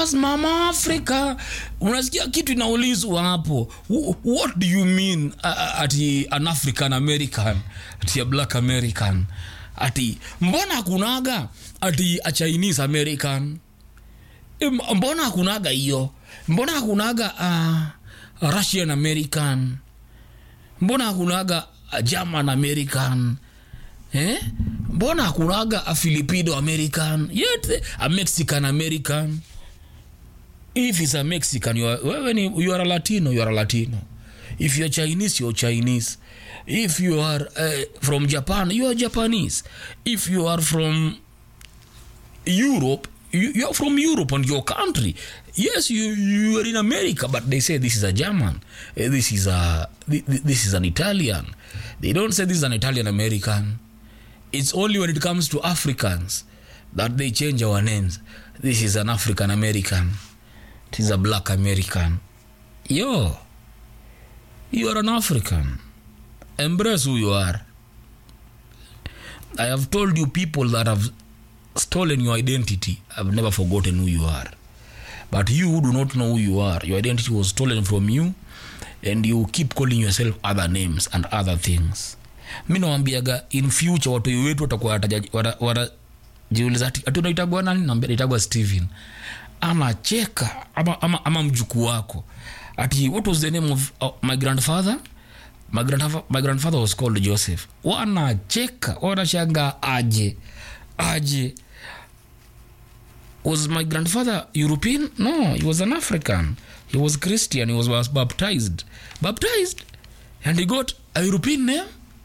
mama africa unasikia kitu inaulizwa hapo Wh- what do you mean uh, ati an african american ati a black american ati mbona hakunaga ati a chinese american Em, mbona hakunaga hiyo mbona hakunaga uh, a russian american mbona hakunaga a german american eh? mbona hakunaga a filipino american yet a mexican american if he's a mexican you are, wewe ni, you are a latino you are a latino if you're chinese you're chinese if you are uh, from japan you are japanese if you are from europe you, you are from europe and your country yes you, you are in america but they say this is a german eh, this is a thi- thi- this is an italian they don't say this is an italian american it's only when it comes to africans that they change our names this is an african american it is a black american yo you are an african embrace who you are i have told you people that have stolen your identity have never forgotten who you are but you who do not know who you are your identity was stolen from you and you keep calling yourself other names and other things mi nawambiaga in future watoi wetu watakuwa wataja- wata- watajiuliza ati ati unaitagwa nani naambia naitagwa steven anacheka ama, ama, ama mjukuu wako ati what was the name of uh, my grandfather my, grandfa- my grandfather was called joseph wanacheka wanashanga aje aje was my grandfather european no he was an african he was christian he was, was baptized baptized and he got a european name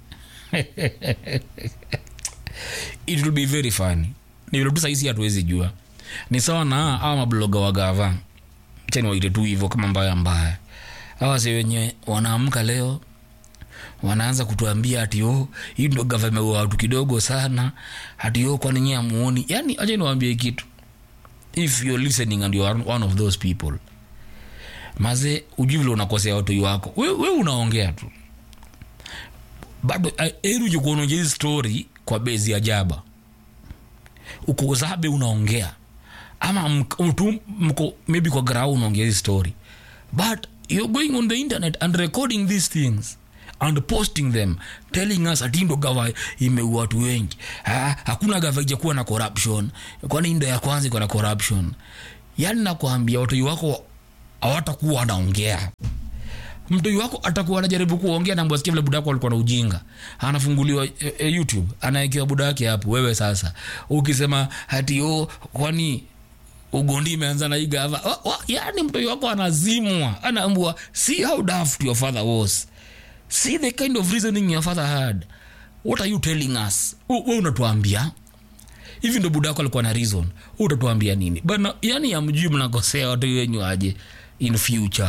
it will be very funny ni vile tu saisi hatuwezi jua ni sawa na awa mabloga wa gava chani waite tu hivyo kama mbaya mbaya awa si wenye wanaamka leo wanaanza kutuambia ati o hii ndo gava imeua watu kidogo sana ati o kwani nyie amuoni yani acha niwaambie kitu if you're listening and you are one of those people maze ujui vile unakosea watoi wako we, we unaongea tu bado eri ujikuononja hii story kwa bezi ya jaba uko zabe unaongea ama mk- mtu mko maybe kwa grau unaongea hii story but you're going on the internet and recording these things and posting them telling us ati ndo gava imeua watu wengi ha, hakuna gava ijakuwa na corruption kwani ndo ya kwanza iko na corruption yani nakwambia watoi wako hawatakuwa wanaongea mtoi wako atakuwa anajaribu kuongea na mbwasikia vile buda wako alikuwa na ujinga anafunguliwa e, e, youtube anaekewa buda wake hapo wewe sasa ukisema hati o kwani ugondi imeanza na hii gava wa- wa- yani mtoi wako anazimwa anaambua see how daft your father was see the kind of reasoning your father had what are you telling us U- we unatuambia hivi ndo buda wako alikuwa na reason Wewe utatuambia nini bana yani amjui mnakosea watu wenyu aje in future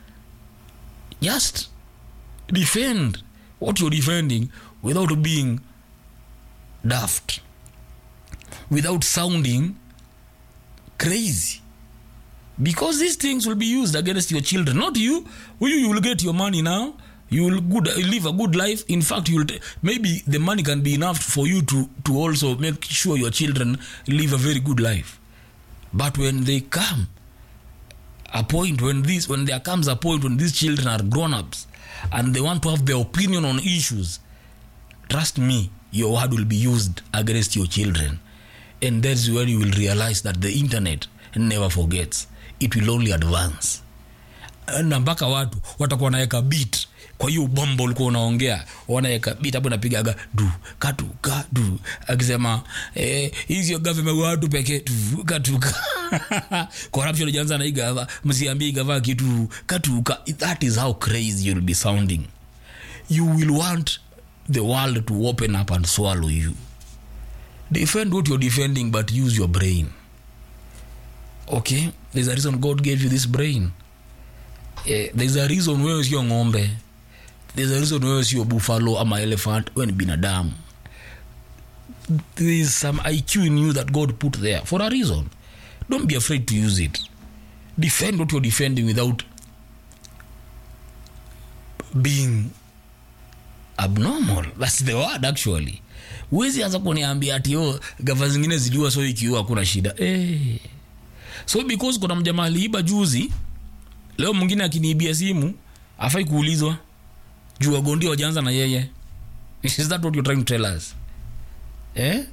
just defend what you're defending without being daft without sounding crazy because these things will be used against your children not you you you will get your money now you will good live a good life in fact you will t- maybe the money can be enough for you to to also make sure your children live a very good life but when they come a point when this when there comes a point when these children are grown ups and they want to have their opinion on issues trust me your word will be used against your children and that's when you will realize that the internet never forgets it will only advance na mpaka watu watakuwa wanaweka bit kwa hiyo bombo ulikuwa unaongea wanaweka bit hapo napigaga du katu kadu akisema eh, hizi government watu pekee tu katuka corruption ijaanza na hii gava msiambie hii gava kitu katuka that is how crazy you'll be sounding you will want the world to open up and swallow you defend what you're defending but use your brain okay there's a reason god gave you this brain eh, there's a reason wewe sio ng'ombe there's a reason wewe sio buffalo ama elephant wewe ni binadamu there is some iq in you that god put there for a reason don't be afraid to use it defend what you're defending without being abnormal that's the word actually huwezi anza kuniambia ati o gava zingine ziliua so ikiua hakuna shida eh so because kuna mjamaa aliiba juzi leo mwingine akiniibia simu afai kuulizwa juu wagondia wajaanza na yeye is that what you're trying to tell us eh?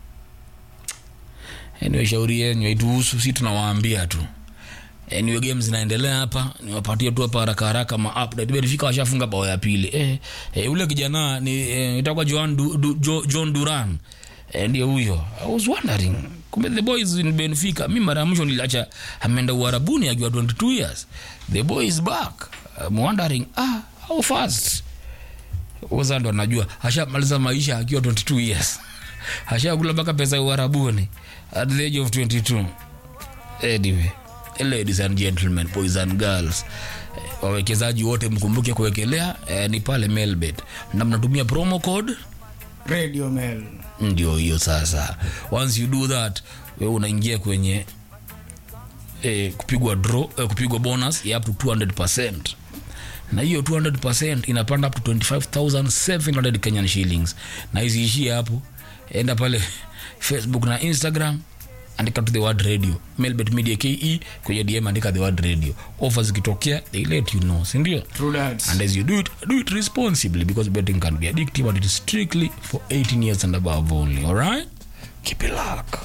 anyway shauri yenyu haituhusu si tunawaambia tu anyway game zinaendelea hapa niwapatie tu hapa haraka haraka ma update benfica washafunga bao ya pili eh, eh, ule kijana ni eh, itakuwa Joan du, du, jo, John Duran eh, ndio huyo I was wondering kumbe the boys in Benfica mi mara ya mwisho niliacha ameenda Uarabuni akiwa 22 years the boy is back I'm wondering ah how fast Oza ndo anajua ashamaliza maisha akiwa 22 years ashakula mpaka pesa ya Uarabuni at the age of 22 anyway ladies and gentlemen boys and girls eh, wawekezaji wote mkumbuke kuwekelea eh, ni pale melbet na mnatumia promo code radio mail ndio hiyo sasa once you do that we unaingia kwenye eh, kupigwa draw eh, kupigwa bonus ya up to 200 na hiyo 200 inapanda up to 25700 kenyan shillings na isiishie hapo enda pale facebook na instagram andika to the word radio melbet media ke kwenye dm andika the word radio offers zikitokea they let you know sindio true that and as you do it do it responsibly because betting can be addictive and it is strictly for 18 years and above only all right keep it luck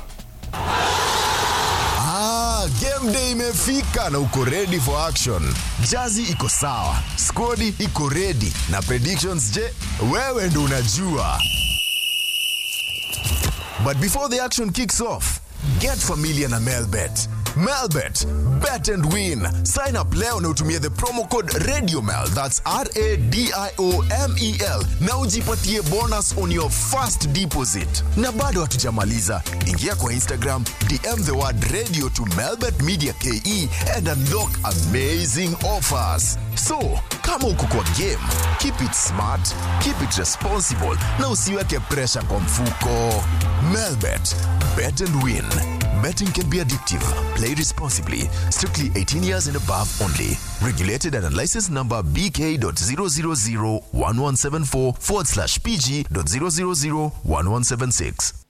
Ah, game day imefika na uko ready for action. Jazi iko sawa, skodi iko ready na predictions je, wewe ndo unajua. But before the action kicks off, get familiar na Melbet. Melbet, bet and win. Sign up leo na utumie the promo code RadioMel, that's R-A-D-I-O-M-E-L, na ujipatie bonus on your first deposit. Na bado hatujamaliza, ingia kwa Instagram, DM the word radio to Melbet Media KE and unlock amazing offers. So, kama uko kwa game, keep it smart, keep it responsible, na usiweke pressure kwa mfuko. Melbet, bet and win. Betting can be addictive. Play responsibly. Strictly 18 years and above only. Regulated and licensed number BK.0001174 forward slash PG.0001176.